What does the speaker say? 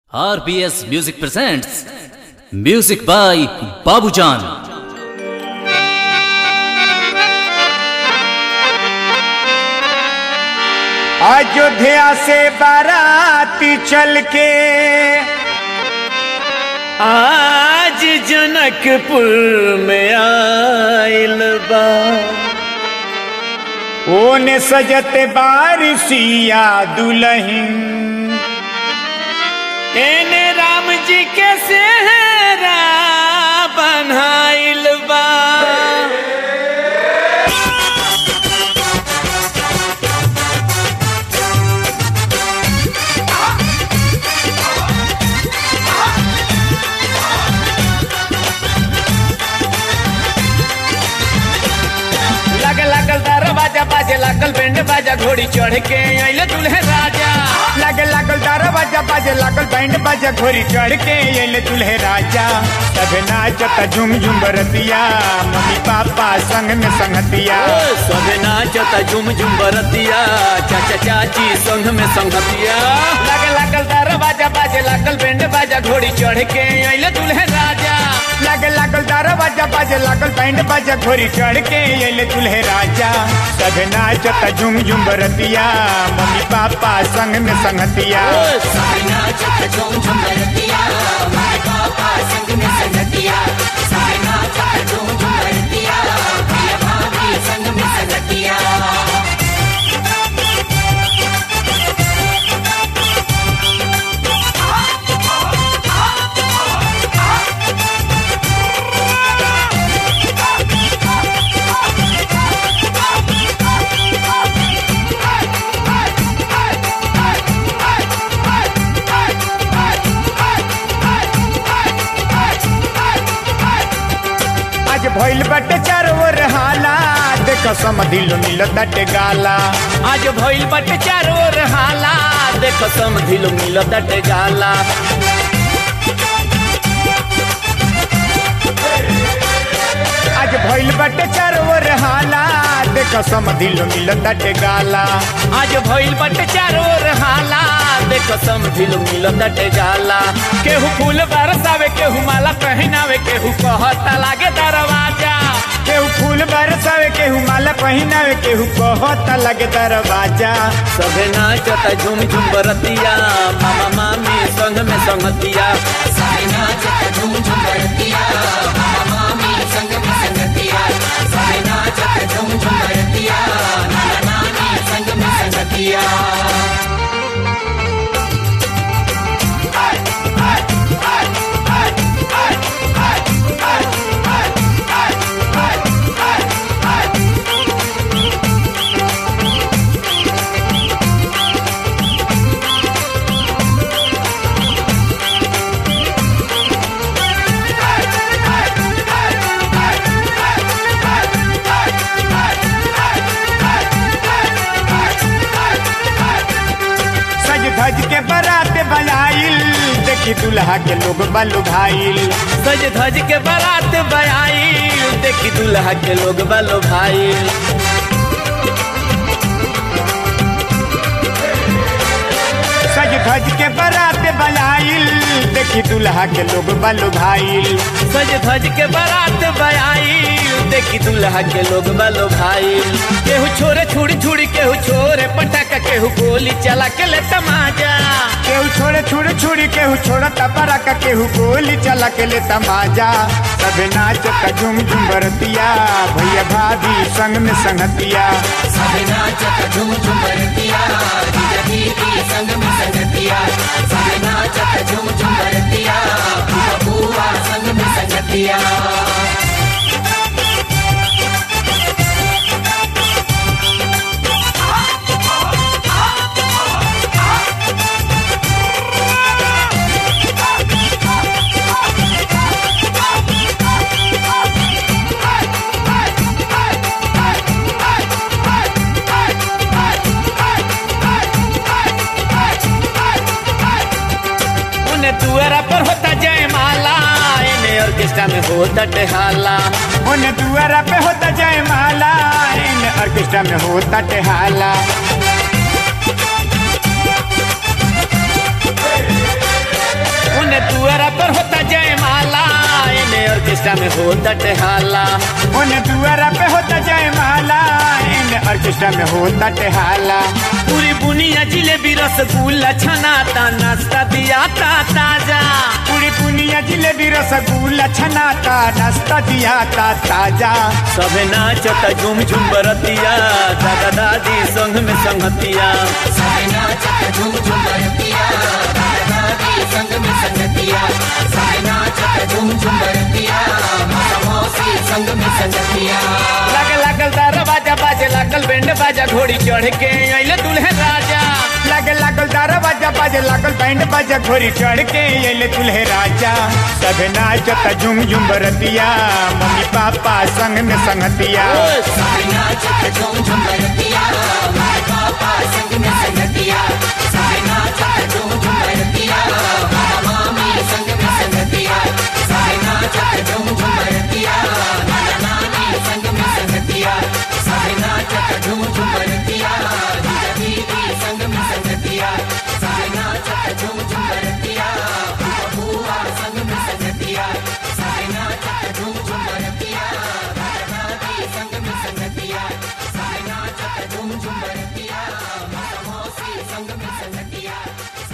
RBS Music presents Music by Babujan. Ayodhya से बाराती चल के आज जनकपुर में आइल बा ओने सजत बारिशिया दुलहिन एने राम जी के सेहरा बनाइल बा लग लागल दरवाजा बाजे लागल बैंड बाजा घोड़ी चढ़ के अइले दुल्हे राजा लग लागल दरवाजा बाजे लागल बैंड बाजा घोड़ी चढ़ के अइले दुल्हे राजा सब नाचत झुम झुम बरतिया मम्मी पापा संग में संगतिया सबे नाचता झुम झुम बरतिया चाचा चाची संग में संगतिया लग लागल दरवाजा बाजे लागल बैंड बाजा घोड़ी चढ़ के अइले दुल्हे राजा लग लागल दरवाजा बाजे लागल बैंड बाजा घोड़ी चढ़ के अइले दुल्हे राजा सब नाचत झुम झुम बरतिया मम्मी पापा संग में संगतिया सबे नाचता झुम झुम बरतिया माय पापा संग में संगतिया सबे नाचता झुम झुम बरतिया भैया भाभी संग में संगतिया आज भइल बाटे चारों ओर हाला देख समधिलो मिलत बाटे गाला आज भइल बाटे चारों ओर हाला देख समधिलो मिलत बाटे गाला आज भइल बाटे चारों ओर हाला देख समधिलो मिलत बाटे गाला आज भइल बाटे चारों ओर हाला देख समधिलो मिलत बाटे गाला केहू फूल बरसावे केहू माला पहनावे केहू कहता लागे दरवाजा केहू फूल बरसावे केहू माला पहनावे केहू कहता लागे दरवाजा सबे नाचता झुम झुम बरतिया मामा मामी संग में संगतिया सबे नाचता झुम झुम बरतिया मामा मामी संग में संगतिया सबे नाचता झुम झुम बरतिया नाना नानी संग में संगतिया सज धज के बारात बजाइल देखी दुल्हा के लोग बलु भाईल सज धज के बारात बयाई देखी दुल्हा के लोग बालो भाई सज धज के बारात बजाइल देखी दुल्हा के लोग बलु भाईल सज धज के बारात बयाई देखी दुल्हा के लोग बालो भाई केहू छोरे छुड़ी छुड़ी केहू छोरे पटाखा केहू गोली चला के ले तमाजा केहू छोड़े छुड़ छुड़ी केहू छोड़ा तपरा का केहू गोली चला के ले तमाजा सब नाचत झुम झुम बरतिया भैया भाभी संग में संगतिया सबे नाचता झुम झुम बरतिया जीजा दीदी संग में संगतिया सबे नाचता झुम झुम बरतिया बुआ बुआ संग में संगतिया उन्हें दुआरा पर होता जयमाला एने ऑर्केस्ट्रा में होता टेहाला उन्हें दुआरा पे होता जयमाला इन ऑर्केस्ट्रा में होता टेहाला ऑर्केस्ट्रा में हो हाला ओने दुआरा पे होता जय माला एने ऑर्केस्ट्रा में होता टेहाला पूरी बुनिया जिलेबी रसगुल्ला छनाता नाश्ता दिया ता ताजा पूरी दुनिया जिलेबी रसगुल्ला छनाता नाश्ता दिया ता ताजा सबे नाचता झूम झूम बरतिया दादा दादी संग में संगतिया लगे लागल दरवाजा बाजे लागल बैंड बाजा घोड़ी चढ़ के अइले दुल्हे राजा लगे लागल दरवाजा बाजे लागल बैंड बाजा घोड़ी चढ़ के अइले दुल्हे राजा सब नाचत झुम झुम बरतिया मम्मी पापा संग में संगतिया संग में संगतिया